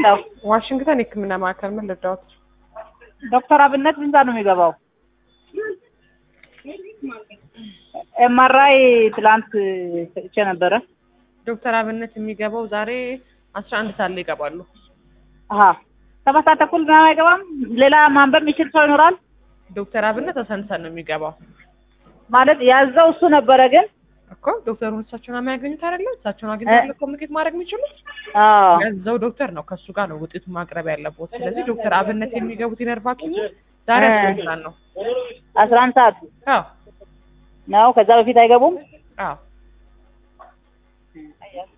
ሄሎ ዋሽንግተን የሕክምና ማዕከል ምን ልርዳዎት? ዶክተር አብነት ስንት ሰዓት ነው የሚገባው? ኤምአርአይ ትላንት ሰጥቼ ነበረ። ዶክተር አብነት የሚገባው ዛሬ አስራ አንድ ሰዓት ላይ ይገባሉ። አሀ ሰባት ሰዓት ተኩል ምናምን አይገባም? ሌላ ማንበብ የሚችል ሰው ይኖራል? ዶክተር አብነት አስራ አንድ ሰዓት ነው የሚገባው ማለት ያዘው እሱ ነበረ ግን እኮ ዶክተሩን እሳቸውን የሚያገኙት አይደለ? እሳቸውን አግኝተው ኮሚኒኬት ማድረግ የሚችሉት አዎ ያዘው ዶክተር ነው። ከእሱ ጋር ነው ውጤቱን ማቅረብ ያለበት። ስለዚህ ዶክተር አብነት የሚገቡት የነርቭ ሐኪሙ ዛሬ እ። አስራ አንድ ሰዓት ነው። አስራ አንድ ሰዓት አዎ ነው። ከዛ በፊት አይገቡም? አዎ